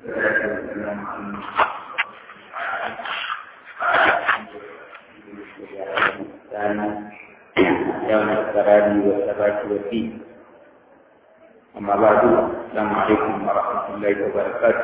يوم القرار والثبات والدين أما بعد السلام عليكم ورحمة الله وبركاته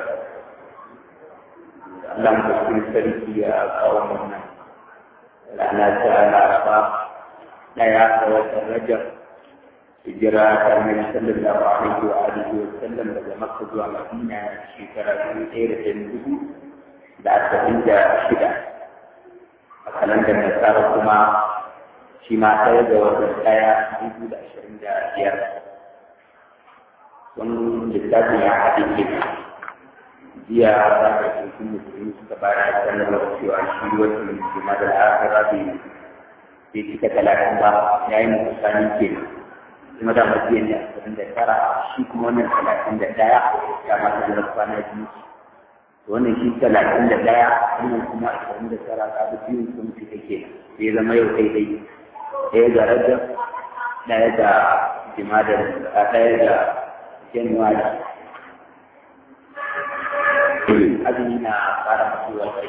اللهم اغفر سريتي يا قومنا لأنا تعالى رفا لا يعطى وترجع hijira ta mai sallallahu alaihi wa alihi wa sallam daga makka zuwa madina shekara dubu ɗaya da ɗari hudu da arba'in da shida a kalandar nasara kuma shi ma ɗaya da watan ɗaya dubu da ashirin da biyar wani littafin ya haɗe ke jiya za ka ɗauki musulmi suka bayar da sanarwar cewa shi watan jima'a da akira bai cika talatin ba ya yi musani kenan kuma da majiya ne ashirin da tara shi kuma wannan talatin da ɗaya ya mata da kwana biyu wannan shi talatin da ɗaya wannan kuma ashirin da tara ka bi biyun sun fi take sai zama yau daidai ɗaya ga rajab ɗaya ga jimadar a ɗaya ga januwari azumi na fara mutuwar kai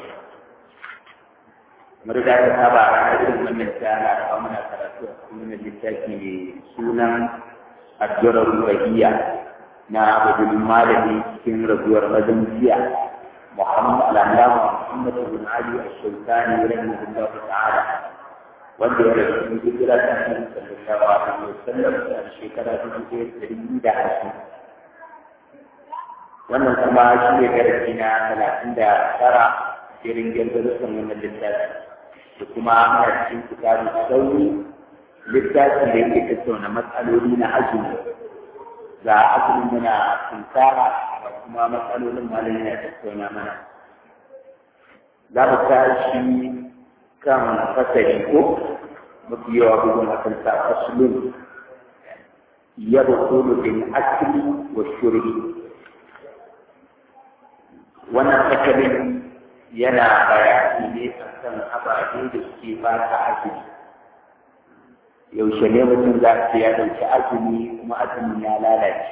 kamar da aka saba a ranar irin wannan tana da muna karatu a cikin wannan littafi mai sunan addu'ar ruhiyya na abudul malami cikin rabuwar mazan jiya muhammad al'allama muhammad bin ali ash-shawkani rahimahullah ta'ala wanda ya rasu cikin hijira ta annabi sallallahu alaihi wasallam a shekara dubu ɗaya da ɗari da hamsin wannan kuma shi ne darasi na talatin da tara shirin girgirsan wannan littafi da kuma ana cikin kitabu sauri littafi da yake tattauna matsaloli na azumi ga azumi muna tunkara da kuma matsalolin malami na tattauna mana za mu tashi kan fasari ko mafi yawa bugun akan sa fasulun ya bukulu bin akli wa shuri wannan fasalin yana bayani ne a kan ababe da suke ba ta azumi yaushe ne mutum za su ya ɗauki azumi kuma azumin ya lalace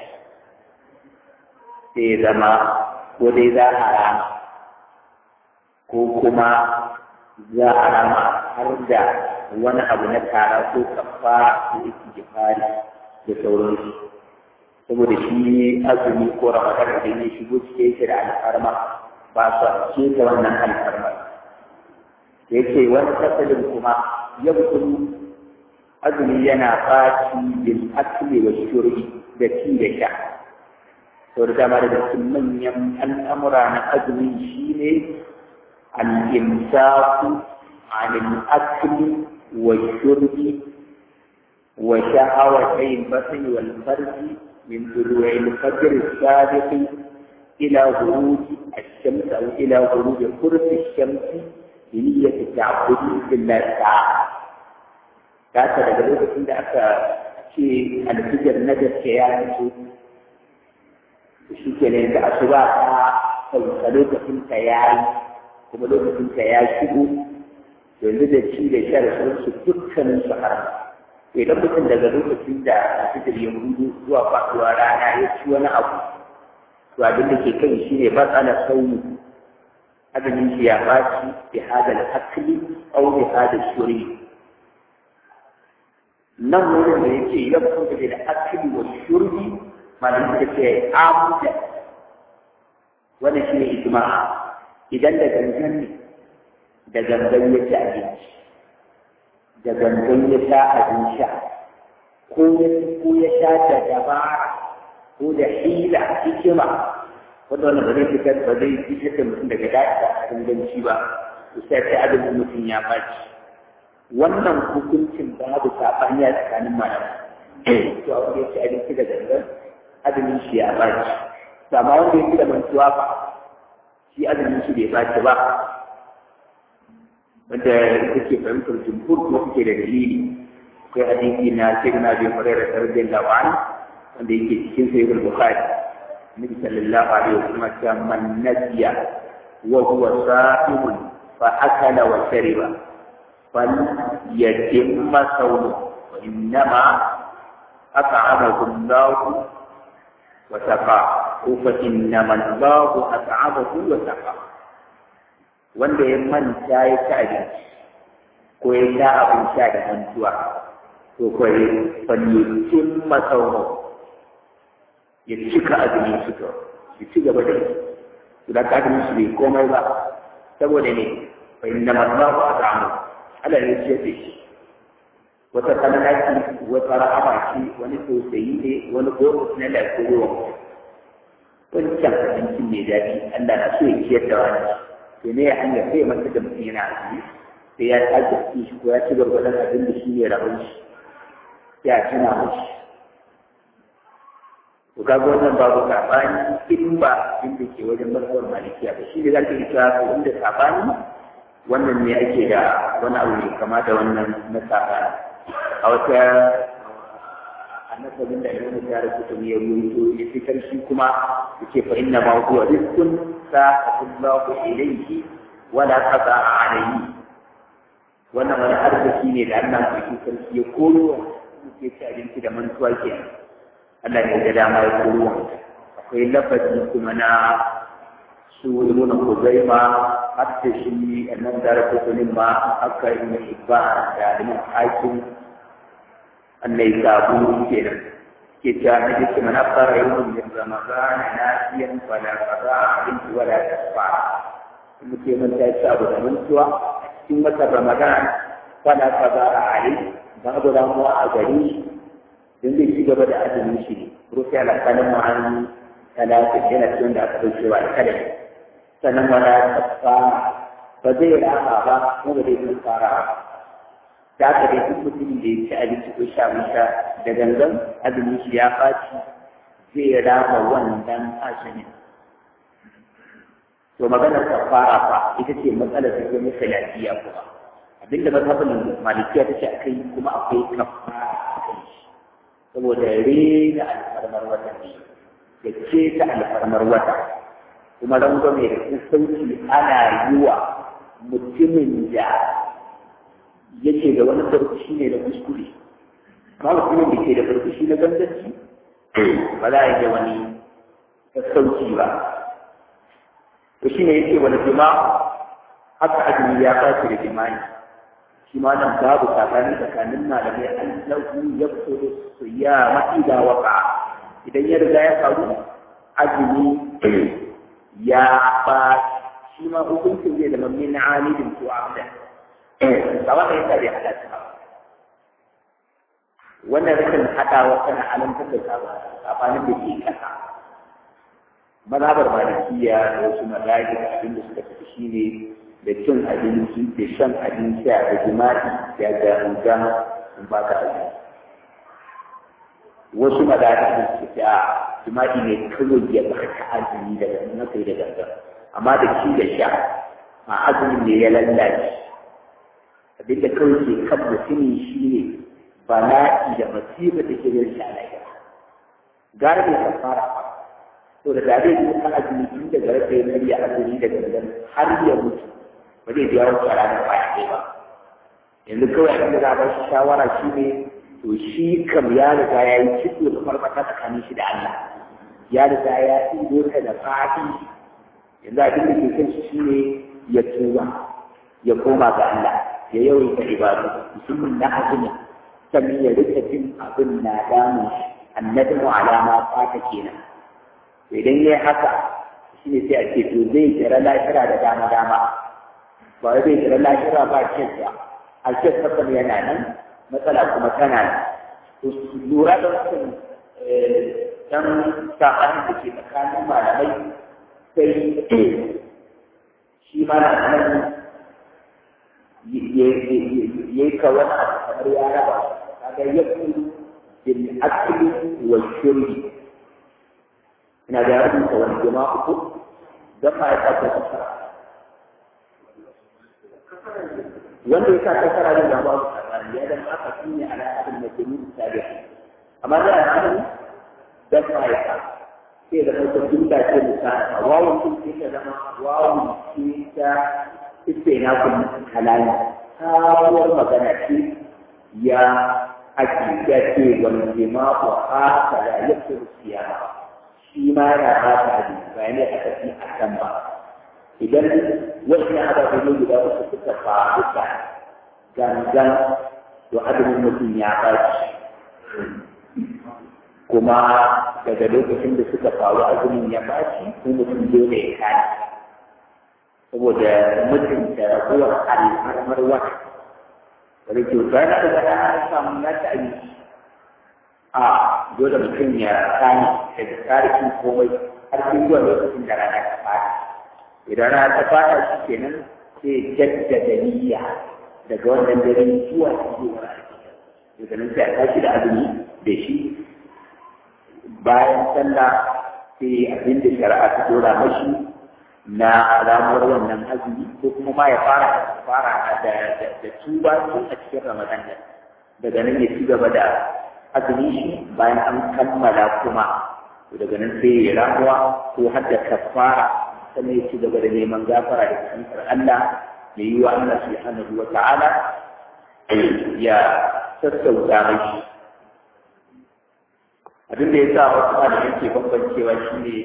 sai zama ko dai za a rama ko kuma za a rama har da wani abu na tara ko kafa da yake jifari da sauransu saboda shi azumi ko ramadan da ya shigo cikin shi da alfarma ba su ce ta wannan alfarma da yake wani fasalin kuma yankun azumi yana ɓaci bil akli wa shuri da ci da sha to da dama daga cikin manyan al'amura na azumi shine al-imsaku anil akli wa shurbi wa sha'awatay batni wal farji min duru'il fajr as-sadiq إلى غروب الشمس أو إلى غروب قرب الشمس بنية التعبد بالله تعالى. كاتا daga lokacin da aka ce alfijar najar ke ya fito shi ke ne da asuba ta sauka lokacin ta ya yi kuma lokacin ta ya shigo yanzu da ci da sha da sauransu dukkanin su haram idan mutum daga lokacin da alfijar ya hudu zuwa faɗuwa rana ya ci wani abu to abin da ke kai shi ne matsala sauni azumin shi ya baci bi hada al-akli aw bi hada shuri nan wurin da yake ya kuma da akli wa shurbi malamin da ke amuda wannan shi ne ijma idan da gangan ne da gangan ya ci abinci da gangan ya sha abin sha ko ya sha da dabara ko da hila hikima wanda wannan ba zai fitar ba zai fitar da mutum daga daɗa a ganci ba to sai sai adadin mutum ya baci wannan hukuncin babu saɓani a tsakanin malamai to a wanda ya ci abinci da gangan azumin shi ya baci to amma wanda ya ci da mantuwa fa shi azumin shi bai baci ba wanda kake fahimtar jumhur kuma kuke da dalili akwai hadisi na sayyidina bin hurairah radiyallahu anhu wanda yake cikin sahih al-bukhari nabi sallallahu alaihi wasallam ya man nasiya wa huwa sa'imun fa akala wa shariba fal yatimma sawmu wa innama at'amahu Allah wa saqa ko fa innama Allahu at'amahu wa saqa wanda ya manta ya ci abinci ko ya sha abin sha da hantuwa to ko ya falyutin masauno ya cika azumin su to ya ci gaba da su da ka azumin su bai komai ba saboda ne fa innama Allahu at'amahu Allah ne ya ce shi wata kalmaki wata rahama ce wani tausayi ne wani bonus na lafiyar wancan abincin mai daɗi Allah na so ya ciyar da wani to ne hanya sai ya masa da mutum yana azumi sai ya sake ci shi ko ya ci gwargwadon abin da shi ne rabon shi ya tuna mashi to kaga wannan babu sabani in ba inda ke wajen mazhabar malikiya ba shi ne za ka yi cewa ko inda sabani wannan ne ake da wani abu ne kama da wannan na sabani a wata annabin da irin da ya kuta ya ruwaito ya fitar shi kuma yake fa inna ma huwa rizqun sa'atullahu ilayhi wa la qada'a alayhi wannan wani arziki ne da Allah mai sarki ya koro yake ci abinci da mantuwa ke Allah ne da dama ya koro akwai lafazi kuma na su ibn Khuzaima hatta shi annan da rasulun ma aka yi ibba da liman hakim annai sabu kenan ke ta na jiki mana fara yau min ramadan nasiyan fala qada abin wala tasfa kuma ke mun ta ci abu da mantuwa cikin watan ramadan fala qada alai babu damuwa a gari don zai ci gaba da azumin shi rufe alƙalin ma'an talata yana cikin da aka dauke wa kada sannan wala tasfa ba zai rama ba kuma ba zai fara ba da aka dai duk mutumin da ya ci abinci ko sha sha da gangan azumin shi ya faci zai rama wannan azumin to maganar kafara fa ita ce matsalar da zai masa lafiya kuma abinda mazhabin malikiya ta ce akai kuma akwai kafara a kai shi saboda rena alfarmar wata ne da ce ta alfarmar wata kuma rangwame da kusanci ana yi wa mutumin da yake da wani barkushi ne da kuskure amma mutumin da ke da barkushi na ganganci ba za a yi da wani sassauci ba to shi ne yake wani jima haka azumi ya fashi da jima'i shi ma nan babu tsakani tsakanin malamai an lahu ya fito da su ya ma'i da waka idan ya riga ya faru azumi ya ba shi ma hukuncin zai zama min alidin ko amdan ba wanda ya sa bai halatta ba wannan rikin haɗawa tana alamtar da sabanin da ke ƙasa mazhabar malikiya da wasu mazahir abin da suka tafi shine da cin abinci da shan abinci da jima'i da ganga in ba ka abinci wasu mazahir da suka ce a jima'i ne kawai ya baka azumi daga na kai da ganga amma da ci da sha a azumin ne ya lallace abinda kawai ke kan mutumin shi ne bala'i da masifa da ke yin shalayya gara bai kan fara ba to da dare ne ka azumi tun daga rafe na ya azumi daga nan har ya mutu ba zai biya wasu a ranar baya ɗaya ba yanzu kawai abin da za a ba shi shawara shi ne to shi kam ya riga ya yi ciko da farfata tsakanin shi da Allah ya riga ya ɗigo ta da fadi yanzu abin da ke kan shi shi ne ya tuba ya koma ga Allah ya yawaita ibadu musamman na azumi sannan ya rika jin abin na damun annabi mu alama fata kenan to idan yayi haka shi ne sai a ce to zai jira lafira da dama dama ba wai zai jira lafira ba kyan ba a kyan kasan yana nan matsala kuma tana nan to lura da wasu dan saɓanin da ke tsakanin malamai sai shi ma na nan yayi ka wani abu kamar ya raba kaga yakun bil akli wa shurbi ina da rabin ka wani jama'a uku dan ma ya kafa kasara wanda ya sa kasara ne da babu kasara ya dan aka tunye ala abin da kuma tabi amma da al'amari dan ma ya ka sai da mutum dinka ce misali wawun kun sai ta zama wawun ce ta istinafin halali sabuwar magana ce ya ake ya ce wani jima'u haka da ya fi siyama shi ma yana ba ta hadisi ba ne aka fi a kan ba idan wasu ababe ne guda uku suka faru da gangan to azumin mutum ya baci kuma daga lokacin da suka faru azumin ya baci ko mutum dole ya kai saboda mutum da raguwar alfarmar wata wanda ke rana da rana an samu na ta abinci a dole mutum ya kani daga tarihin komai har sai zuwa lokacin da rana ta fara idan rana ta fara shi kenan sai jaddada niyya daga wannan dare zuwa zuwa daga nan sai a tashi da azumi da shi bayan sallah sai abin da shari'a ta dora mashi na ramuwar wannan azumi ko kuma ma ya fara fara da da tuba tun a cikin ramadan nan daga nan ya ci gaba da azumi shi bayan an kammala kuma daga nan sai ya ramuwa ko har da kafara sannan ya ci gaba da neman gafara da kantar Allah mai yi wa Allah subhanahu wa ta'ala ya sassauta mai abin da ya sa wasu malamin ke bambancewa shi ne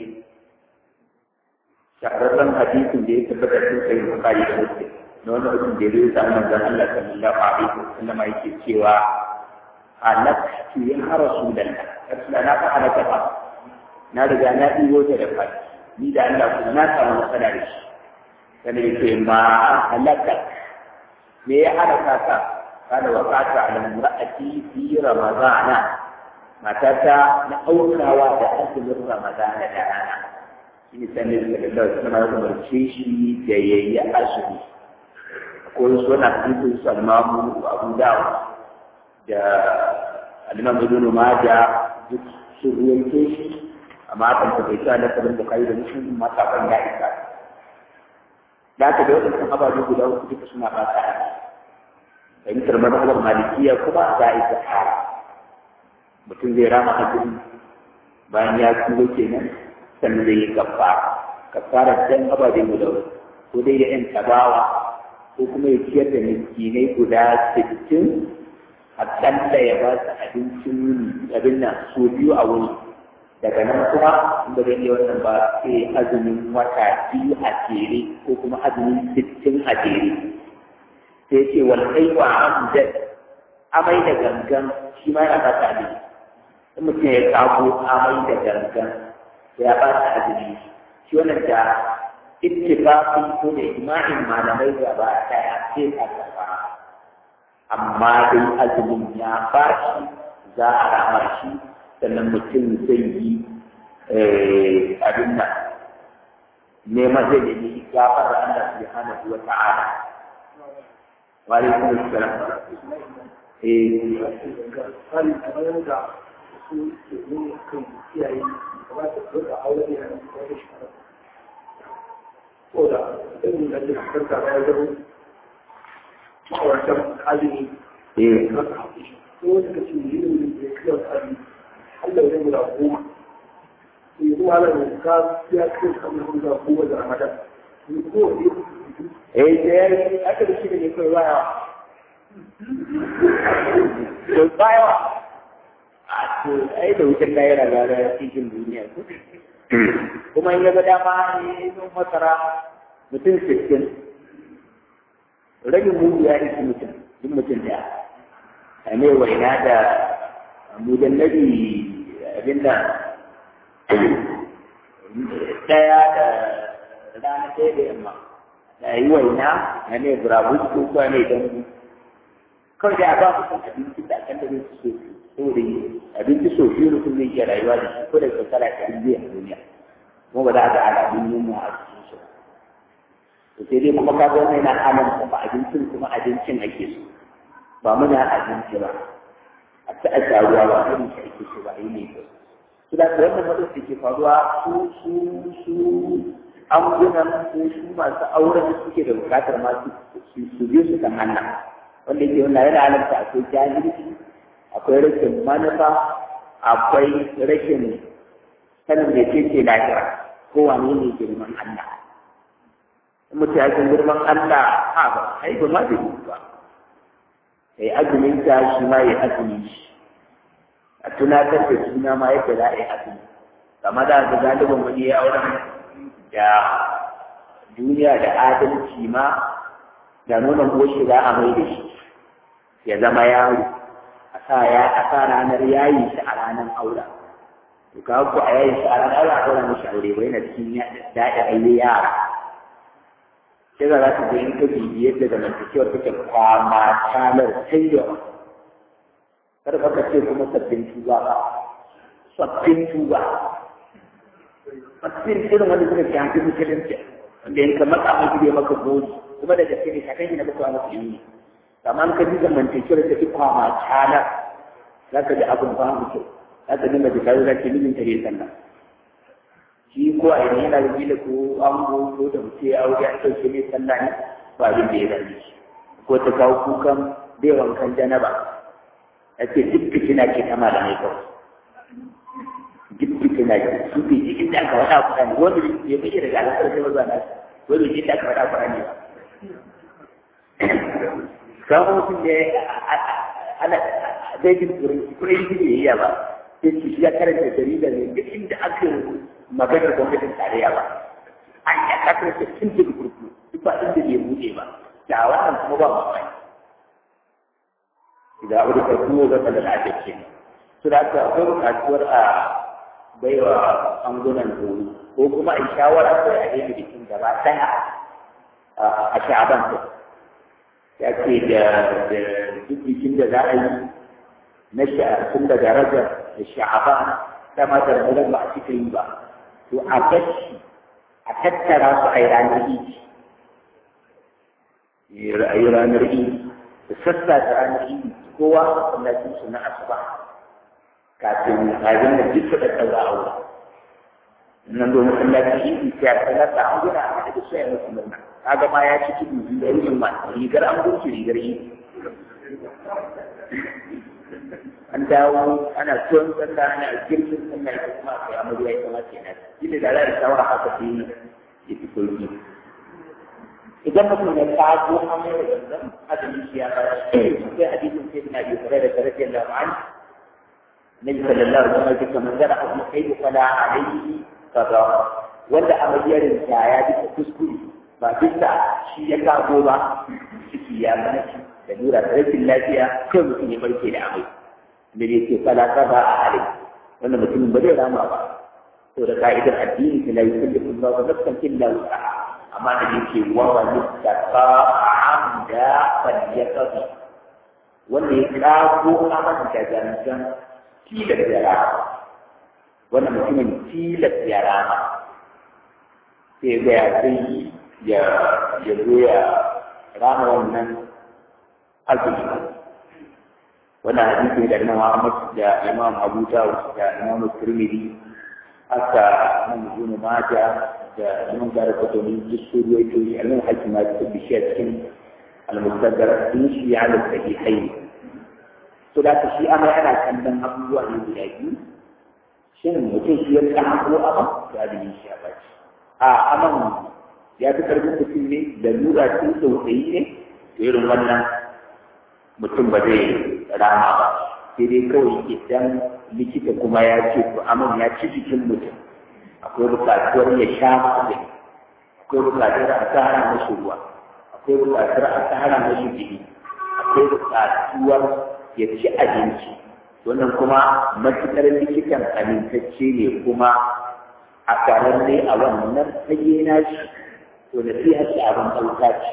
shahararren hadisin da ya tabbata sun sai bukari da muslim na wani mutum da ya zo samu manzon Allah sallallahu alaihi wasallam yake cewa halaktu ya rasulullah rasulullah na fa halaka ba na riga na ɗigo ta da fadi ni da Allah kuma na samu matsala da shi sannan ya ce ma halaka me ya halaka ka kana waqata ala imra'ati fi ramadana matata na aukawa da azumin ramadana da rana shi ne sanin sallallahu alaihi wasallam ya umarce shi da yayi azumi ko suna hadisin salmamu abu dawud da al-imam ibn majah duk sun ruwaito shi amma kan ta bai sa da sabon bukari da muslim ma sakon ya isa da aka da wadannan ababe guda uku duka suna fata fahimtar mazhabar malikiya kuma za a yi sahara mutum zai rama azumi bayan ya tuba kenan sannan zai yi kafara kafara dan ababe guda uku ko dai ya yan tabawa ko kuma ya ciyar da miskinai guda sittin akalla ya ba su abincin yini abin nan so biyu a wuni daga nan kuma in ba zai iya wannan ba sai azumin wata biyu a jere ko kuma azumin sittin a jere sai ce wal aiwa amjad amai da gangan shi ma ya ba ta ne in mutum ya kago amai da gangan ya ba ta azumi shi wannan da ittifaqi ko da ijma'in malamai gaba daya sai ka kafa amma dai azumin ya ba shi za a rama shi sannan mutum zai yi abin nan neman zai nemi gafar Allah subhanahu wa ta'ala wa alaikum assalam eh hali kamar yadda su ke nuna kan iyaye kamata su rika aure da wani shekara ko da irin da ke karka da ya zama ma'auratan azumi eh na ka haɗe shi ko wani ka ce yin da ya kiyar azumi Allah ya guda goma to yi kuma halar da ka ya kiyar kamar guda goma da ramadan ni ko wani eh da yayi aka da shi ne kai waya to bayawa a to ai da wutar da yana gara cikin duniya kuma in ya ga dama ne sun masara mutum sittin ragin mugu ya isi mutum duk mutum da a ne waina da mudan nabi abinda ɗaya da rana ɗaya da yamma da yi waina a ne burabus ko kuwa ne don kawai da ba mutum abinci da kan da zai so saboda abinci so biyu mutum zai iya rayuwa da shi ko da shekara ɗari zai a duniya kuma ba za a ga alamun yunwa a cikin shi to sai dai kuma kaga wannan yana alamta ba abincin kuma abincin ake so ba muna abinci ba a ta a ruwa ba irin shi ake so ba yi ne ba su da ka wannan matsalar da ke faruwa su su su angunan ko su masu auren da suke da bukatar masu su biyu su kan hannu wanda yake wannan yana alamta akwai jahilci akwai rashin manufa akwai rashin sanin da ke ce lahira ko wane ne girman Allah in mutum ya san girman Allah a ba ai ba ma zai yi ba kai azumin ta shi ma ya azumi shi a tunatar da suna ma yadda za a yi azumi kama da ga galibin wani ya auren da duniya da adalci ma da nuna goshi za a mai da shi ya zama yaro a sa ya a sa ranar yayi shi a ranar aura to ka ku a yayi shi a ranar aura aura mishi aure bai na cikin daɗa aure yara sai za ka ga in ka bibi yadda zamantakewar take kwama talar sai yawa kar ka ce kuma sabbin tuba ba sabbin tuba sabbin irin wanda suka shafi musulunci wanda in ka matsa mai bai maka gori kuma da gaske ne kakan na baka masa yi amma ka ji zamantakewar ta fi kwama talar za ka ji abin ba mu kyau za ka dinga da kayo za ka mijin ta ne sannan shi ko a yanzu yana da gila ko an ko da mutum ya aure a ɗauke mai sallah ne ba abin da ya rage shi ko ta kawo kukan bai wankan janaba ya ce duk fitina ce ta malamai kawai duk fitina ce su bai ji inda aka faɗa kuɗa ne wanda ya bai daga alaƙar sai mazuwa na wanda bai ji inda aka faɗa kuɗa ne kawo mutum da ana zai jin turanci kuma yi ne iya ba sai ci ya karanta jarida ne duk inda aka maganar gwamnatin tarayya ba an ya karanta tun da kurku duk ba inda bai buɗe ba da wannan kuma ba mamaki da abu da kuma ga da lafiya ce su da aka akwai buƙatuwar a baiwa angunan horo ko kuma a shawara ko a yi bikin gaba ɗaya a sha'aban ta ya ce da duk bikin da za a yi na tun daga rajar da sha'aban ta ma da ramadan ba a cika yi ba to a gashi a tattara su a yi ranar idi a yi ranar idi da sassa da ranar idi kowa a masallacin su na asuba kafin kafin da duk da ɗaura a wurin nan domin masallacin idi sai a tsallata an gina a da su ya musu murna kaga ma ya ci tudu da yin ma rigar an gurce rigar idi an dawo ana tuwon sallah ana girkin sallah ita kuma akwai amarya ita ma kenan shi ne da za a shawara haka sai ya fi sauki idan mutum ya kago amai da zanzan azumi shi ya fara sai hadisin sai na biyu kare da kare da Allah an Nabi sallallahu alaihi wasallam ya kamar zara abu kai da fala alaihi kaza wanda amaryar da ya bisa kuskure ba bisa shi ya kago ba ciki ya mana shi da lura da rashin lafiya kai mutum ya barke da amai da ya ce fala kaza a halin wanda mutumin ba zai rama ba to da ka'idar addini ta la yukallifu Allahu nafsan illa wus'aha amma da yake wa man yattaqa amda falyaqdi wanda ya kago aman da gangan tilas ya rama wannan mutumin tilas ya rama sai ga ya sai ya ya zo ya rama wannan azumi wannan hadisi da Imam Ahmad da Imam Abu Dawud da Imam Tirmidhi haka Imam Ibn Majah da Imam Darqutni duk su ruwaito shi Imam Hakim ma da bishi a cikin al-Mustadrak din shi ya da sahihain to da shi amma ana kallon abubuwa ne guda biyu shin mutum shi ya tsamo abin da da shi ya bace a aman ya fi karfin mutum ne da lura tun tsautsayi ne irin wannan mutum ba zai rama ba sai dai kawai idan likita kuma ya ce to amin ya ci jikin mutum akwai bukatuwar ya sha magani akwai bukatuwar a tsara mashi ruwa akwai bukatuwar a tsara mashi jini akwai bukatuwar ya ci abinci wannan kuma matuƙar likitan amintacce ne kuma a ƙararre a wannan fage na shi to da sai hace abin ɗauka ce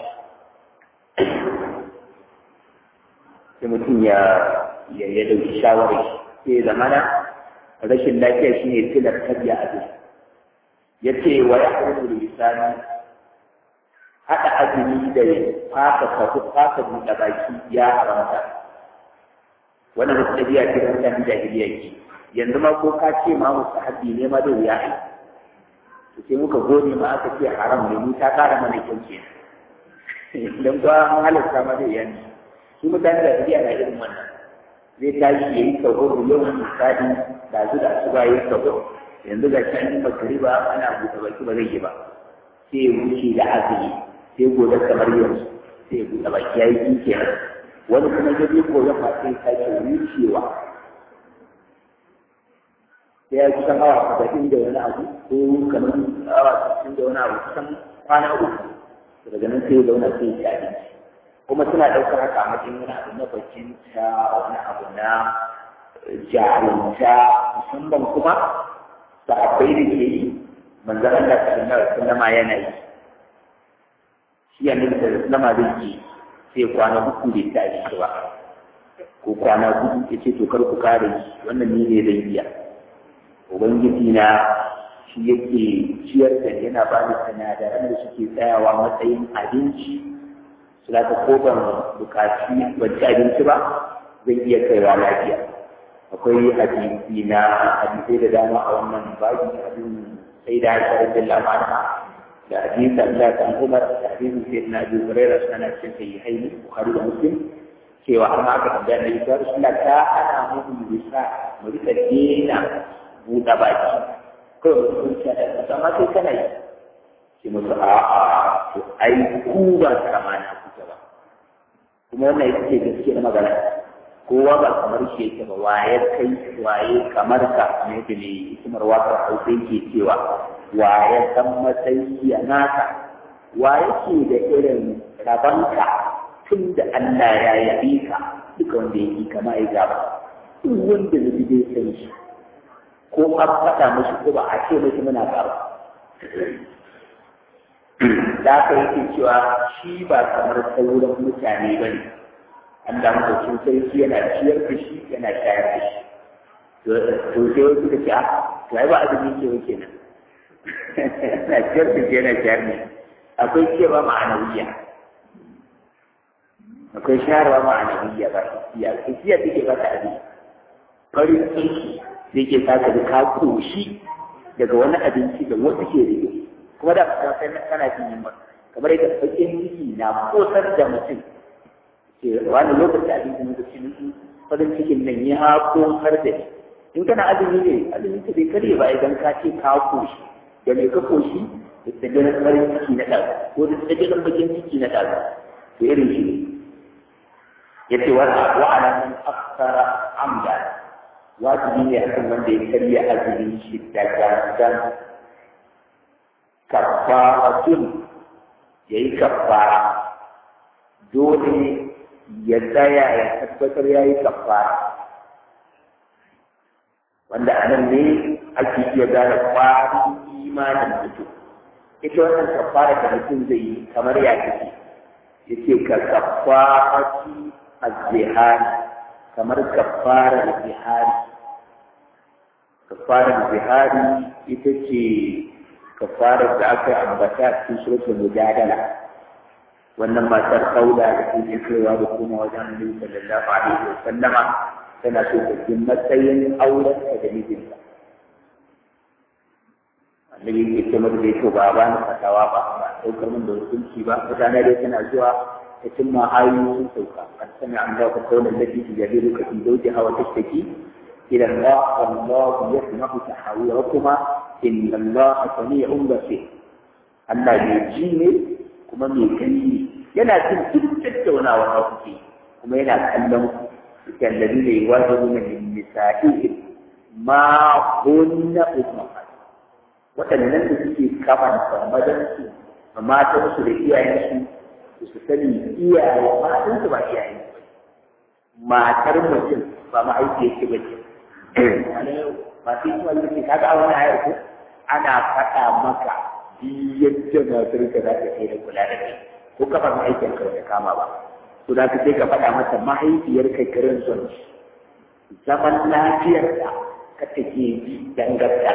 sai mutum ya ya dauki shawarar sai zamana rashin lafiya shine tilar tabiya a duk ya ce wa ya kuma da lisani haɗa azumi da fasa kafu fasa buɗe baki ya haramta wannan wasu ɗabi'a ce da mutanen jahiliya ke yanzu ma ko ka ce ma musu haddi ne ma da wuya ai to sai muka gode ma aka ce haram ne mu ta ƙara mana kyau ke dan ba an halatta ma da yanzu su mutane da tafiya na irin wannan zai tashi ya yi sahur yau misali da zu da su bayan sahur yanzu ga can yi makariba ana buɗe baki ba zai yi ba sai ya wuce da azumi sai gobe kamar yanzu sai ya buɗe baki ya yi kinke wani kuma ya je gobe fa sai sake wucewa da ya kusan awa saba'in da wani abu ko kamar awa sittin da wani abu kusan kwana uku daga nan sai ya zauna sai ya ci abinci kuma suna ɗaukar haka a matsayin wani abu na bakinta wani abu na jarumta musamman kuma sahabbai da ke yi manzan Allah sallallahu alaihi wasallam yana yi shi annabi sallallahu alaihi wasallam zai sai kwana uku bai ta abinci ba ko kwana hudu ya ce to kar ku kare wannan ni ne zai iya ubangiji na shi yake ciyar da yana ba da sinadaran da suke tsayawa matsayin abinci su za ta ko ban bukaci ban ci abinci ba zan iya kaiwa lafiya akwai hadisi na hadisai da dama a wannan babi abin sai da haifar da lamana da hadisi Allah kan Umar da hadisi sai na Abu Hurairah sana cikin sahihaini Bukhari da Muslim cewa an haka tambaya da ita Rasulullah ta ana mu bisa mu rika dena buɗe baki kawai mutum ce da kasa amma sai kana yi sai mutu a a to ai ku ba karamana kuke ba kuma wannan ita ce gaske na magana kowa ba kamar shi yake ba waye kai waye kamar ka ne da ne hikimar wakar hausa yake cewa waye san matsayi ya naka waye ke da irin rabanka tun da Allah ya yabe ka duka wanda yake kama ya gaba duk wanda zai dai san shi ko an faɗa mashi ko ba a ce mashi muna gaba da aka yake cewa shi ba kamar sauran mutane ba ne Allah maɗaukin sarki yana ciyar da shi yana shayar da shi to sai wasu da ce a to ai ba azumi ke wa kenan yana ciyar da shi yana shayar da shi akwai cewa ma'anawiya akwai shayarwa ma'anawiya ba isiya isiya take ba ta abin farin ciki da ke sa ka ka koshi daga wani abinci da wasu ke rike kuma da ka sai kana jin yunwa kamar yadda bakin ciki na kosar da mutum ke wani lokacin abinci na cikin farin cikin nan ya kosar da ni in kana azumi ne azumi ka bai kare ba idan ka ce ka koshi da mai ka koshi da tsibirin farin ciki na ɗaga ko da tsibirin bakin ciki na ɗaga to irin shi ne ya ce wa'ala man aksara amda wajibi ne akan wanda ya karya azumin shi da gangan kafaratun ya yi kafara dole ya tsaya ya tabbatar ya yi kafara wanda a nan ne ake iya gane kwarin imanin mutum ita wannan kafara da mutum zai yi kamar ya take ya ce ka kafarati az-zihari kamar kafarar zihari kafarar zihari ita ce kafarar da aka ambata a cikin suratul mujadala wannan matar kaula da ke kaiwa da kuma wajen Annabi sallallahu alaihi wa sallama tana so ta ji matsayin auren ta da mijinta Annabi ke ce mata da yake ba ba ni fatawa ba ba daukar min da hukunci ba mutane dai tana zuwa ta cimma ayoyi sun sauka kan sami an dawo kaunar lati tujadiluka fi zawjiha wa tashtaki إلى الله والله يسمع تحاوركما إن الله سميع بصير Allah mai ji ne kuma mai gani ne yana jin duk tattaunawa na kuke kuma yana kallon ku kallabi ne wajibu na nisa'i ma hunna ummat waɗannan da suke kaman samadan su da matan su da iyayen su su sani iyaye matan su ba iyayen su matar mutum ba mahaifiyar ki ba ce masu yi wani ke kaga wani ayar ko ana faɗa maka yadda matar ka za ta kai da kula da kai ko kafa mahaifiyar ka ta kama ba to da ka sai ka faɗa mata mahaifiyar ka kirin son zaman lafiyar da ka take bi dangarta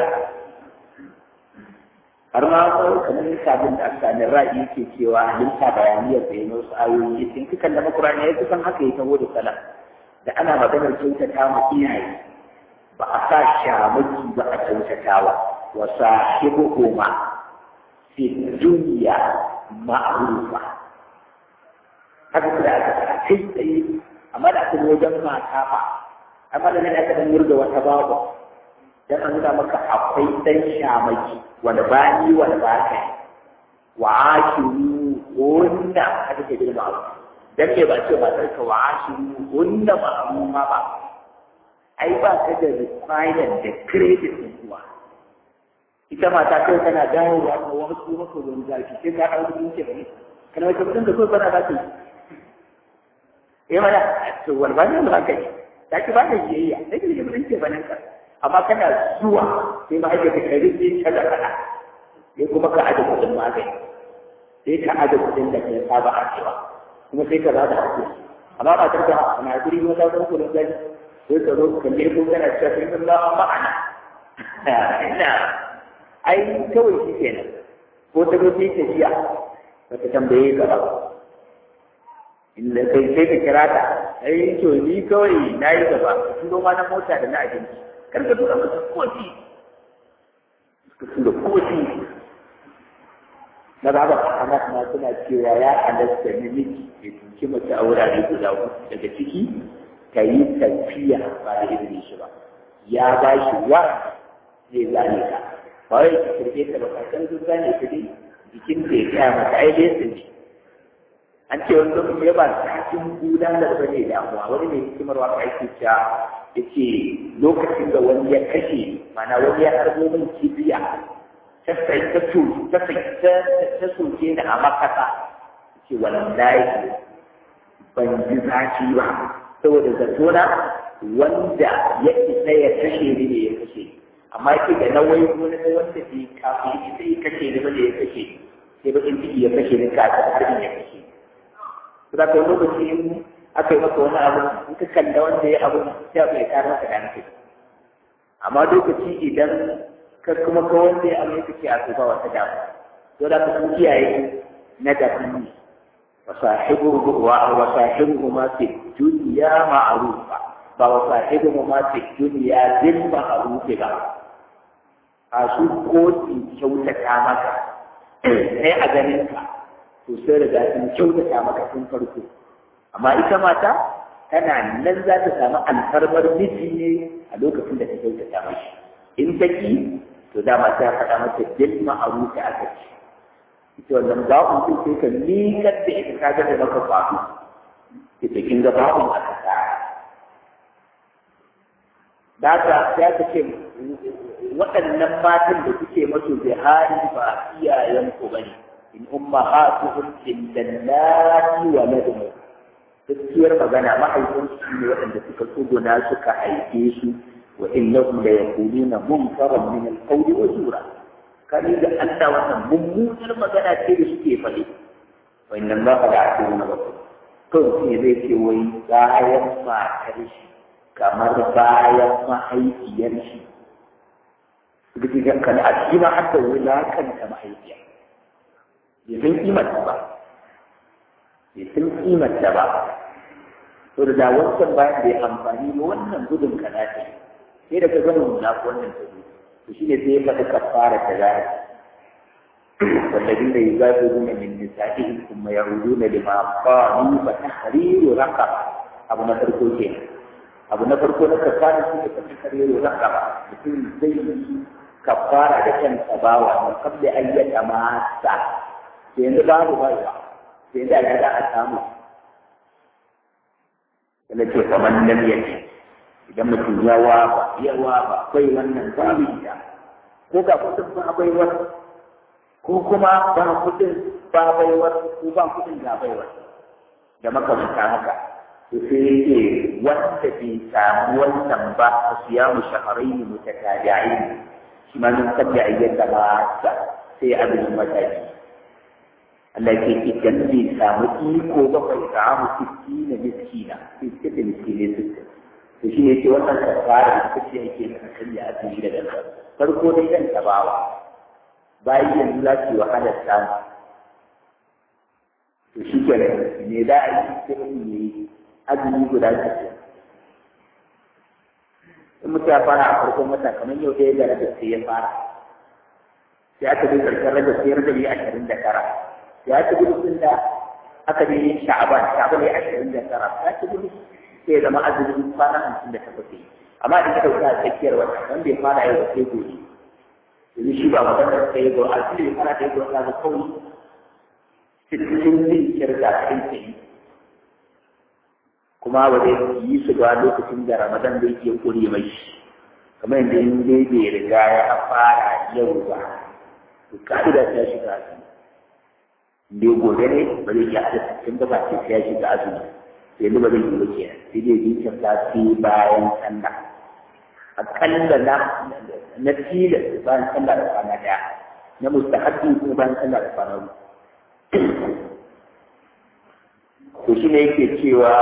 har ma ko kamar sabon da aka ne ra'ayi yake cewa halitta bayaniyar da yana wasu ayoyi in kika kallama Qur'ani ya kusan haka ya taho da sala da ana maganar kyautata ma iyaye ba a sa shamaki ba a kyautatawa wa sahibuhuma fi dunya ma'rufa haka kuma aka fara kai tsaye amma da aka wajen mata ba amma da nan aka dan murga wata babu dan an nuna maka akwai dan shamaki wanda ba ni wanda ba ka wa ashiru wanda aka ce girma dan me ba ce matar ka wa ashiru wanda ba amma ba ai ba ka da requirement da credit din kuwa ita mata kai tana dawowa da wasu maka wani zafi sai ka ɗauki kudin ce bane kana wata kudin da so bana za ta yi eh mana to wani ba ne ba ka yi ta ki ba da biyayya sai ka yi kudin ce bane ka amma kana zuwa sai ma ake ka rike ta da kana sai kuma ka aje kudin magani sai ka aje kudin da ka saba a cewa kuma sai ka ba da hakuri amma ba ta da ana guri wata ɗan kudin gani sai ka zo ka ne ko kana cewa sai Allah ma'ana ina ai kawai shi kenan ko ta zo sai ta jiya ba ta tambaye ka ba inda kai sai ka kira ta ai to ni kawai na yi gaba ka turo ma na mota da na abinci kar ka tura masa koci ka tura koci na ba ba ana kuma suna cewa ya halatta namiji ya tunci mace a wurare guda uku daga ciki ka yi tafiya ba da izinin shi ba ya ba shi wa zai zane ka ba wai ka kirge ta ba ka san sun zane ka dai jikin da ya kaya mata ai dai sun ji an ce wani lokaci ya ba cikin gudanar ba ne damuwa wani mai hikimar waka ake cewa ya ce lokacin da wani ya kashe mana wani ya harbo min kibiya ta sai ta ta ta soke ni a makasa ce wallahi ban ji zafi ba saboda zatona wanda ya isa ya kashe ni ne ya kashe amma ke da nawai wani na wanda bai kafin ita ya kashe ni ba da ya kashe sai bakin ciki ya kashe ni kafin har ya kashe za ka yi lokaci in aka yi maka wani abu in ka kalla wanda ya abu sai abu ya kara maka da hankali amma lokaci idan ka kuma ka wanda ya abu ya kace a ba wata damu to da ka san kiyaye na daban ne وصاحبه وصاحبهما في الدنيا معروفا وصاحبهما في الدنيا بالمعروف ba a su kotun kyautata maka sai a ganin ka to sai riga sun kyautata maka tun farko amma ita mata tana nan za ta samu alfarmar miji ne a lokacin da ta kyautata mashi in ta ki to dama ta faɗa mata bil ma'ruf aka ce ita wannan ba'un din sai ka miƙar da ita ka ga da maka faɗo ita kin ga ba'un aka sa da ka ya ka ce waɗannan matan da kuke masu bihari ba iyayen ku bane in ummahatuhum illallati wa ladum gaskiyar magana mahaifin su ne waɗanda suka tsuguna suka haife su wa innahum la yaquluna munkaran min al-qawli wa zura kani da Allah wannan mummunar magana ce da suke faɗi wa inna Allah la yaqulu na baku to shi zai ce wai bayan matar shi kamar bayan mahaifiyar shi duk da kan a cikin hatta wulakanta mahaifiya bai san kimarta ba bai san kimarta ba to da wancan bayan bai amfani ba wannan gudun kana ce sai da ka gama nuna ko wannan ta zuwa to shine sai ya faɗi kafara ta zara والذين يجادلون من نسائهم ثم يعودون لما قالوا فتحرير رقبة أبو نفر كوكين أبو نفر كوكين كفارة فتحرير رقبة مثل زي كفارة لكن تباوى من قبل أن يتماسى sai yanzu babu baiwa sai yanzu a za a samu yana ce kamar nan ya ce idan mutum ya waba ya waba akwai wannan babu ita ko ga kudin ba baiwar ko kuma ba kudin ba baiwar ko ba kudin ga baiwar da makamanta haka to sai yake wanda bai samu wannan ba a siyamu shaharaini mutatabi'in shi ma min qabli ayyata ba sai abin mataki Allah ke idan bai samu iko ba bai samu sitti na miskina sai suka da miskinai sittin to shi ne ce wannan kafara da kace yake da kan ya asiri da danka farko dai dan tabawa bayan yanzu za ki wahalar samu to shi ke ne da a yi sai mutum ya yi azumi guda sittin in mutum ya fara a farkon wata kamar yau ɗaya da rabar sai ya fara sai aka bi ƙarshen rabar sai rabar ya ashirin da tara ya ci gudun da aka ne sha'aban sha'aban ya ashirin da tara ya ci gudun sai zama azumin kwana hamsin da takwas yi amma idan ka ɗauka a tsakiyar wata wanda ya fara yau da sai gobe yanzu shi ba magana sai go a cikin ya fara da yau da ga kawai cikin zai kirga kai tsaye kuma ba zai yi su ba lokacin da ramadan zai iya kure mai kamar yadda in dai bai riga ya fara yau ba to ka'ida ta shiga azumi dai gobe ne ba zai iya hada sittin ba ba ce ya shiga azumi sai ba zai yi ba kenan sai dai jinkirta sai bayan sallah akalla na na tilas bayan sallah da kwana daya na mustahabbi kuma bayan sallah da kwana biyu to shi ne yake cewa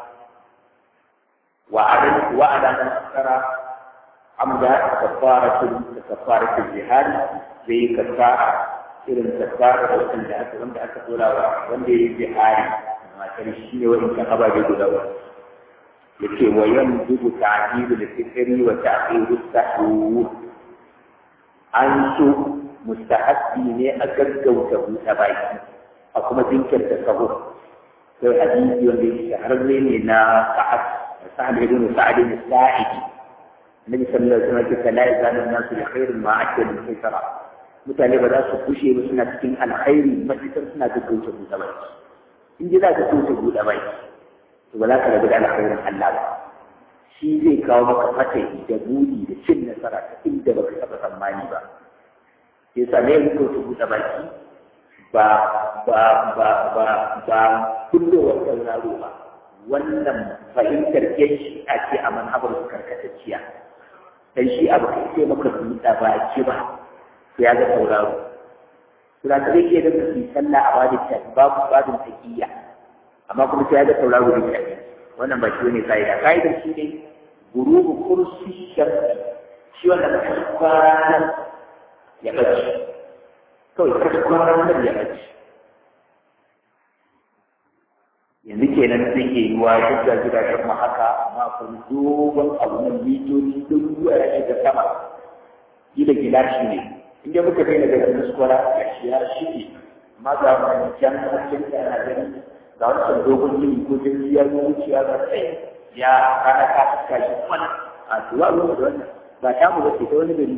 wa'adan wa'adan nasara amda kafaratul kafaratul jihad zai kafara irin kafara da wanda aka wanda aka dora wa wanda yayi jihadi matar shi ne wa'in kan ababe guda ba yake wa yanzu ta'dilu al-fitri wa ta'dilu as-sahur an so mustahabbi ne a gaggauta buɗe baki a kuma jinkirta sahur sai hadisi wanda yake shahararre ne na sa'ad sa'ad ibn sa'ad ibn sa'id Nabi sallallahu alaihi wasallam ya la yazalu an-nasu bi khairin ma akal al-fitra mutane ba za su kushe ba suna cikin alkhairi matakar suna gaggauta buɗe baki in ji za ka gaggauta buɗe baki to ba za ka rabu da alkhairin Allah ba shi zai kawo maka fatahi da buri da cin nasara ta inda baka taɓa tsammani ba yasa ne gaggauta buɗe baki ba ba ba ba ba kullowar sauraro ba wannan fahimtar yan shi'a ce a manhabar su karkatacciya dan shi abu kai sai maka buɗa baki ba sai ya ga sauraro sura ta rike da su sallah a bada ta babu babin taqiyya amma kuma sai ya ga sauraro da kai wannan ba shi ne kaida kaida shi ne gurubu kursi sharri shi wannan kwanan ya bace kawai kwanan nan ya bace yanzu kenan zai iya yi wa duk da gidajen mu haka amma kun dogon abu nan mitoci don ruwa ya shiga sama gida gilashi ne inda muka daina daga muskwara ya shi ya shige amma ga wani can hasken da ana gani ga wancan dogon gini ko jirgi ya zo wuciya ga tsaye ya kana ka fuska shi kwana a tuwa ruwa da wannan ba ta mu bace ta wani gari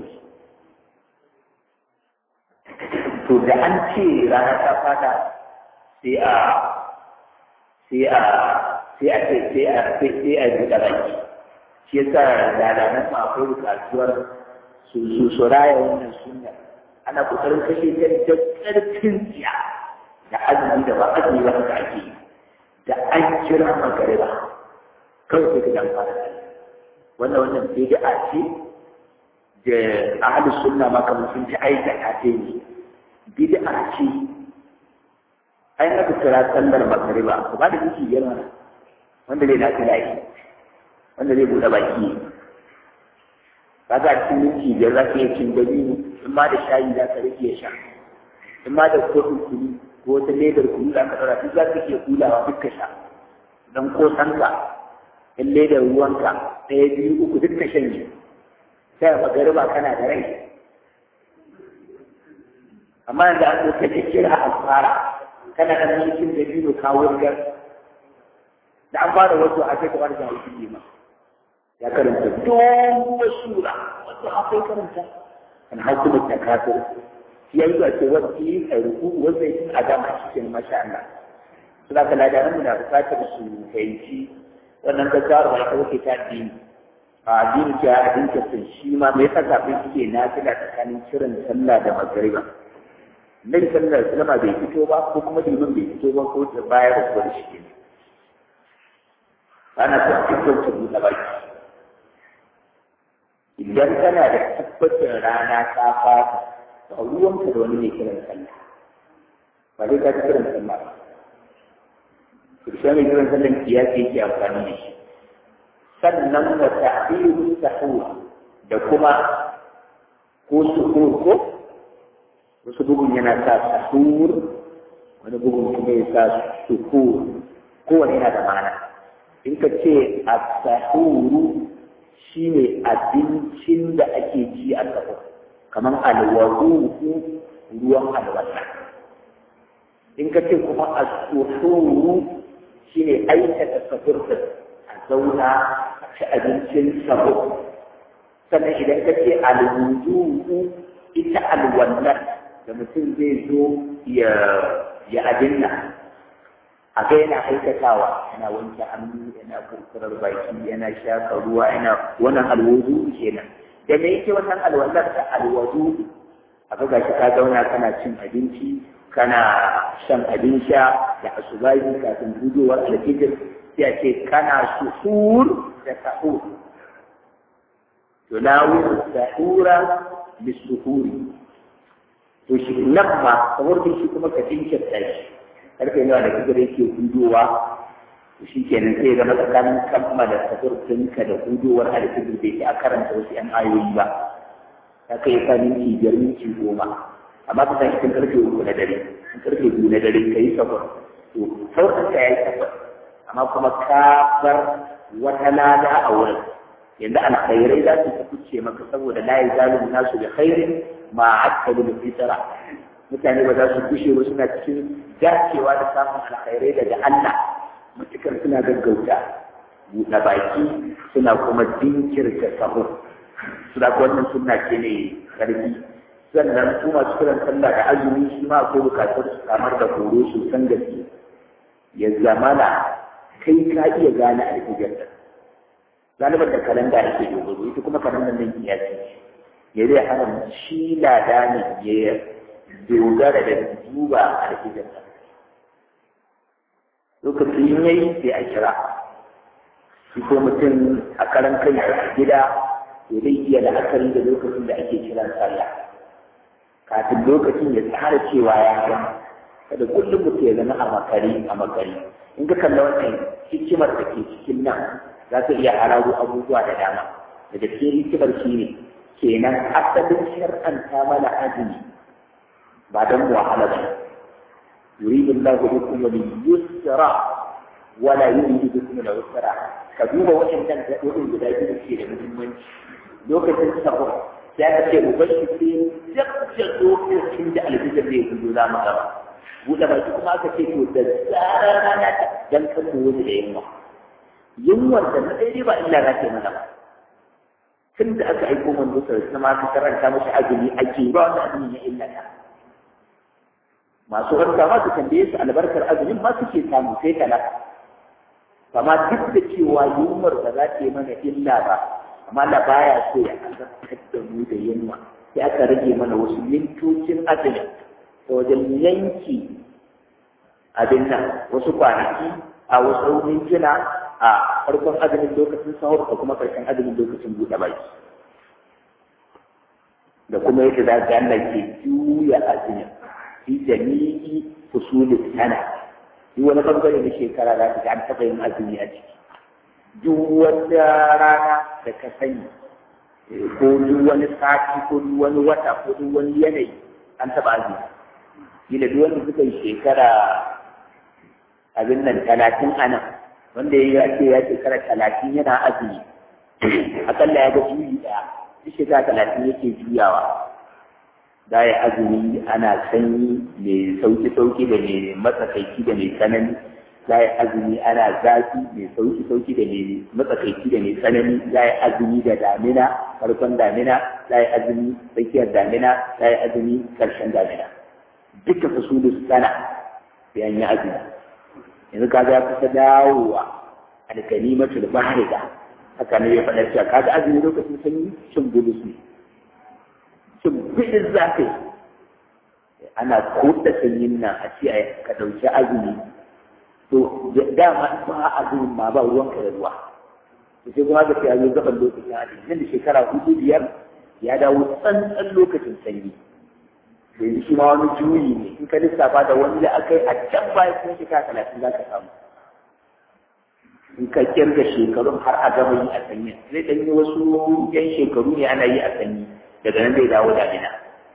to da an ce rana ta fada sai a sai a sai a sai a sai sai a buɗe baki shi yasa lalanan ma akwai bukatuwar su su su raya wannan sunna ana kokarin kashe ta da ƙarfin tsiya da azumi da ba azumi ba da ake yi da an kira magariba kawai sai ka dan fara wannan wannan bid'a ce da ahli sunna ma kamar sun ci aikata ta ne bid'a ce ai aka kira sallar magariba ku ba da miki biyar mana wanda zai dace lafi wanda zai buɗe baki ka ga cikin minti biyar za ka iya cin dabino in ma da shayi za ka rage sha in ma da kofin kunu ko wata ledar kunu za ka ɗaura duk za ka iya kulawa duk ka sha don kosanka in ledar ruwanka ɗaya biyu uku duk ka shanye sai a magariba kana da rai amma yanzu an zo ka kira a fara kana da mulkin da biyu kawo gar da an fara wasu a kai kamar da hukun ma ya karanta dogon sura wasu akwai karanta an hukumar ta kafir shi ya yi zuwa ce wasu yi a ruku wanda yi a dama shi ke masha Allah su da ka ladaran mu na bukatar su fahimci wannan gaggawar ba ita wuce ta addini a addini ce a addini ta shi ma me yasa kafin suke nafila tsakanin kiran sallah da magariba Nabi sallallahu alaihi wasallam bai fito ba ko kuma liman bai fito ba ko da baya da kuwa shi ne. Ana son cikin ta buɗe baki. Idan kana da tabbacin rana ta fata, ba ruwanka da wani mai kiran sallah. Ba dai ka ji kiran sallah ba. Kirshi mai kiran sallah kiyasi yake amfani da shi. Sannan wa ta'biru sahur da kuma ko suhur ko wasu bugun yana sa sahur wani bugun kuma ya sa suhur kowane yana da mana in ka ce a sahuru shi ne abincin da ake ci a sahur kamar alwaru ruwan alwata in ka ce kuma a suhuru shi ne aikata sahur da a zauna a ci abincin sahur sannan idan ka ce alwudu ita alwallar da mutum zai zo ya ya abinna a ga yana aikatawa yana wanke hannu yana kurkurar baki yana shafa ruwa yana wannan alwudu kenan da me yake wannan alwallar ta alwudu a ga gashi ka zauna kana cin abinci kana shan abin sha da asubahi kafin gudowar alfijir sai a ce kana suhur da sahur tunawu sahura bisuhuri to shi nan ma kamar shi kuma ka tinkirta shi karfe nawa da kaga yake hudowa shi kenan sai zama tsakanin kammala tafurtinka da hudowar alfijir bai a karanta wasu yan ayoyi ba ta kai ka minti biyar minti goma amma ka san cikin karfe uku na dare cikin karfe biyu na dare ka yi safar to sauran ka ya yi safar amma kuma ka bar wata lada a wurin yanzu alkhairai za su kuce maka saboda la yazalu nasu bi khairin ma akalu bi fitra mutane ba za su kushe ba suna cikin dacewa da samun alkhairai daga Allah matukar suna gaggauta buɗe baki suna kuma dinkirta sahur su da wannan sunna ce ne karfi sannan su masu kiran sallah da azumi shi ma akwai bukatar su samar da horo su san gaske ya zamana kai ka iya gane alfijar da galibar da kalanda ake dogaro ita kuma kalandar nan ya ce ya zai hana shi lada ne ya dogara da duba alfijar da lokacin yayi sai a kira shi ko mutum a karan kai a gida to zai iya la'akari da lokacin da ake kiran sallah kafin lokacin ya tsara cewa ya gama kada kullum mutum ya zama a makari a makari in ka kalla wannan hikimar da ke cikin nan za ka iya hararo abubuwa da dama daga cikin hikimar shi ne kenan asalin shar'anta mana azumi ba don wahala ba يريد الله بكم اليسر ولا يريد بكم العسر كذوب وإن كان وإن بداية الشيء من lokacin sahur ya ka ce ubangiji sai lokacin da alfijir zai gudu za mu gaba buɗe baki kuma aka ce to da zarar rana ta dan kan mu wani da yunwa yunwar da na daidai ba illa na ce mana ba tun da aka aiko manzo sai kuma aka karanta mashi azumi ake ba wani azumi ya illa ta masu harka ma su tambaye su albarkar azumin ma suke samu sai talaka amma duk da cewa yunwar ba za ta yi mana illa ba amma da baya so ya azabtar da mu da yunwa sai aka rage mana wasu mintocin azumi ta wajen yanki abin nan wasu kwanaki a wasu mintuna a farkon azumin lokacin sahur da kuma karshen azumin lokacin buɗe baki da kuma yadda za ga Allah ke juya azumin fi jami'i fusulin sana duk wani bangare na shekara za ta ga an taɓa yin azumi a ciki duk wata rana da ka sani ko duk wani sati ko duk wani wata ko duk wani yanayi an taɓa azumi gida duk wanda suka yi shekara abin nan talatin a nan wanda ya ce ya shekara talatin yana azumi akalla ya ga juyi ɗaya duk shekara talatin yake juyawa da ya azumi ana sanyi mai sauki-sauki da mai matsakaici da mai tsanani za yi azumi ana zafi mai sauki sauki da mai matsakaici da mai tsanani za yi azumi da damina farkon damina za yi azumi tsakiyar damina za yi azumi karshen damina duka fasulu sana sai an yi azumi yanzu ka ga kusa dawowa alkalimatul bahriga haka ne ya faɗa cewa kaga azumi lokacin sanyi cin bulus ne cin bulus zafi ana koda sanyin nan a ce ka ɗauki azumi to dama ba a zuwan ma ba ruwanka da ruwa to sai kuma ga sai a zo gaban lokacin hadin nan da shekara hudu biyar ya dawo tsantsan lokacin sanyi yanzu shi ma wani juyi ne in ka lissafa da wani da aka yi a can baya kuma shekara talatin za ka samu in ka kirga shekarun har a gama yi a sanyi zai ɗan yi wasu yan shekaru ne ana yi a sanyi daga nan zai dawo damina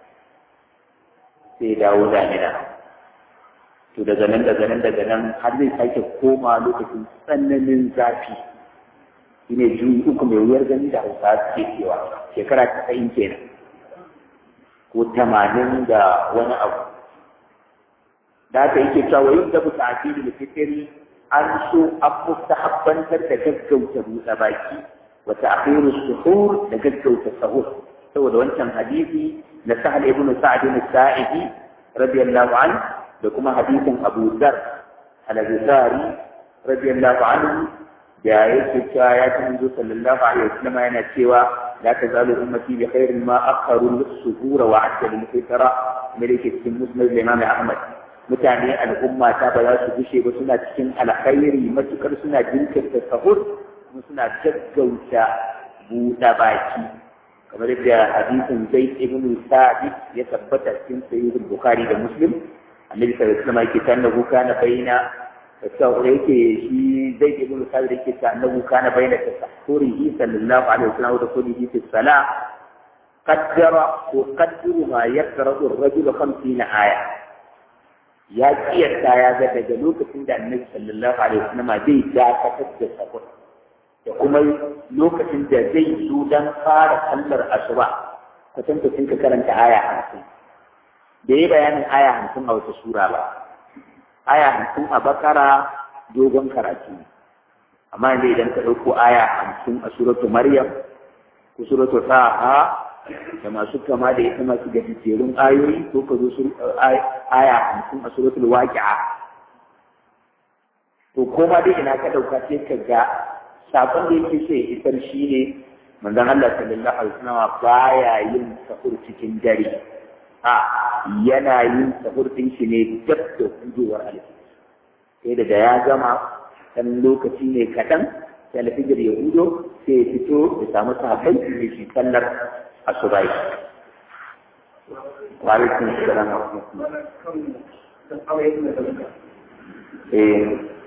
sai dawo damina to daga nan daga nan daga nan har zai sake koma lokacin tsananin zafi shi ne juyi uku mai wuyar gani da hausa suke cewa shekara casa'in kenan ko tamanin da wani abu da aka yake cewa wa yadda bu ta'afiru da fitiri an so an mustahabbantar da gaggauta buɗe baki wa ta'khiru suhur da gaggauta sahur saboda wancan hadisi na sahal ibn sa'd ibn sa'idi radiyallahu anhu da kuma hadisin Abu Dhar al-Ghifari radiyallahu anhu da yake cewa ya ci manzo sallallahu alaihi wasallam yana cewa la tazalu ummati bi khairin ma akharu as-suhura wa ajjalu al-fitra malike cikin musnad Imam Ahmad mutane al'umma ta ba za su gushe ba suna cikin alkhairi matukar suna jinkirta sahur kuma suna gaggauta buɗe baki kamar da hadisin Zaid ibn Sa'id ya tabbata cikin sahih Bukhari da Muslim annabi sallallahu alaihi wasallam yake tannahu kana baina sau yake shi zai ke gudu sabir yake ta annabu kana bayyana ta sahurihi sallallahu alaihi wasallam da kulli fi salah qaddara ko qaddaru ma yaqra'u ar-rajul 50 aya ya kiyasta ya ga daga lokacin da annabi sallallahu alaihi wasallam zai dakatar da sahur da kuma lokacin da zai zo dan fara sallar asuba kwatankacin ka karanta aya hamsin da yi bayanin aya hamsin a wata sura ba aya hamsin a bakara dogon karatu amma yanzu idan ka ɗauko aya hamsin a suratu maryam ko suratu sa'a da masu kama da ita masu gajejjerun ayoyi ko ka zo aya hamsin a suratul waqi'a to koma dai ina ka ɗauka sai ka ga sakon da yake so ya isar shi ne manzon Allah sallallahu alaihi wasallam baya yin sahur cikin dare a yana yin sahur din shi ne dab da hudowar alfijir sai da ya gama dan lokaci ne kaɗan sai alfijir ya hudo sai ya fito ya samu sahabbai da shi sallar asubai wa alaikum assalam wa rahmatullah eh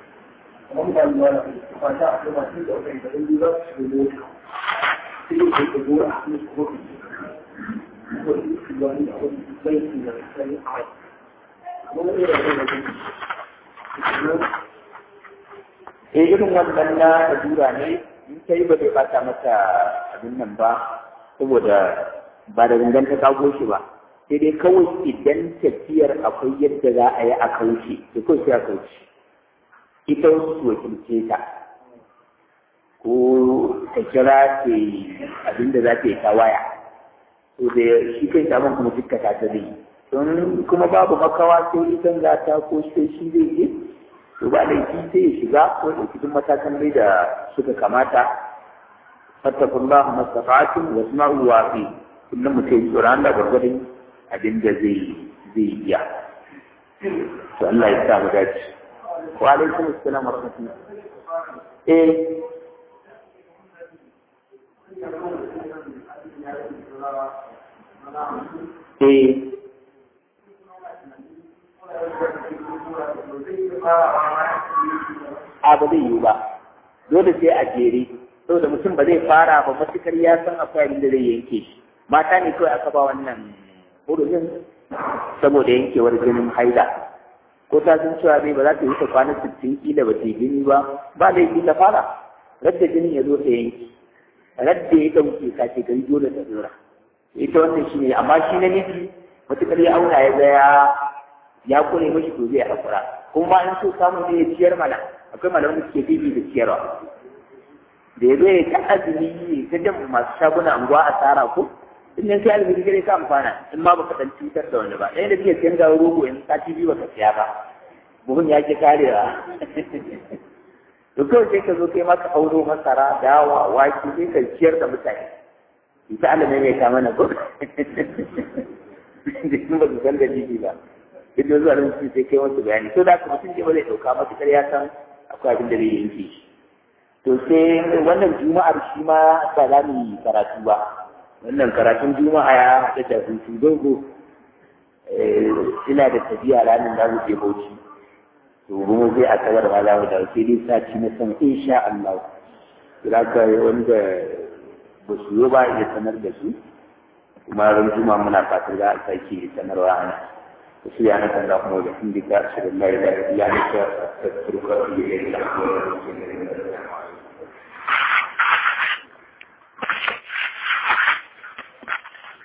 eh irin wannan na lalura ne in ta yi ba zai bata mata abin nan ba saboda ba da gangan ta kago shi ba sai dai kawai idan tafiyar akwai yadda za a yi a kauce da kawai sai a kauce ita wasu su wakilce ta ko ta kira ce abin da za ta yi ta waya to da shi kai saman kuma dukka ta ta zai don kuma babu makawa sai ita za ta ko sai shi zai je to ba laifi sai ya shiga ko da cikin matakan dai da suka kamata fattakun ba mastafatun wa sma'u wa fi kullum mutum tsoron Allah gwargwadon abin da zai zai iya to Allah ya sa mu dace wa alaikum assalam wa rahmatullah eh eh a ba zai yiwu ba dole sai a jere saboda mutum ba zai fara ba matukar ya san akwai abin da zai yanke shi mata ne kawai aka ba wannan hurumin saboda yankewar jinin haida ko ta san cewa zai ba za ta yi ta kwana sittin kila ba ta yi jini ba ba laifi ta fara radda jinin ya zo ta yanki radda ya ɗauke ka ce gari dole ta dora ita wannan shi ne amma shi na miji matukar ya auna ya ga ya ya kure mashi to zai haƙura kuma in so samu ne ya ciyar mana akwai malaman da suke bibi da ciyarwa da ya zo ya ta azumi ne ta jan masu shaguna anguwa a tsara ko in yanzu ya azumi gare ka amfana in ma baka dan cutar da wani ba ɗaya da kike siyan gawo rogo in sati biyu baka siya ba buhun ya ke karewa to kawai sai ka zo kai maka auro masara dawa wake sai ka ciyar da mutane ita Allah ne mai ta mana ko da in ba su san dalili ba duk da zuwa nan sai kai wasu bayani to da kuma mutum ba zai dauka matuƙar ya san akwai abin da zai yanke shi to sai wannan juma'ar shi ma ba za mu yi karatu ba wannan karatun juma'a ya haɗu da hutu dogo ina da tafiya ranar da wuce bauchi to kuma zai a kawar ma za mu da sai dai sati na sama insha Allah kira ka wanda ba su yi ba ya sanar da su kuma ran juma'a muna fatan za a sake sanarwa ana سبحانك اللهم وبحمدك أشهد أن لا إله إلا أنت أستغفرك وأتوب إليك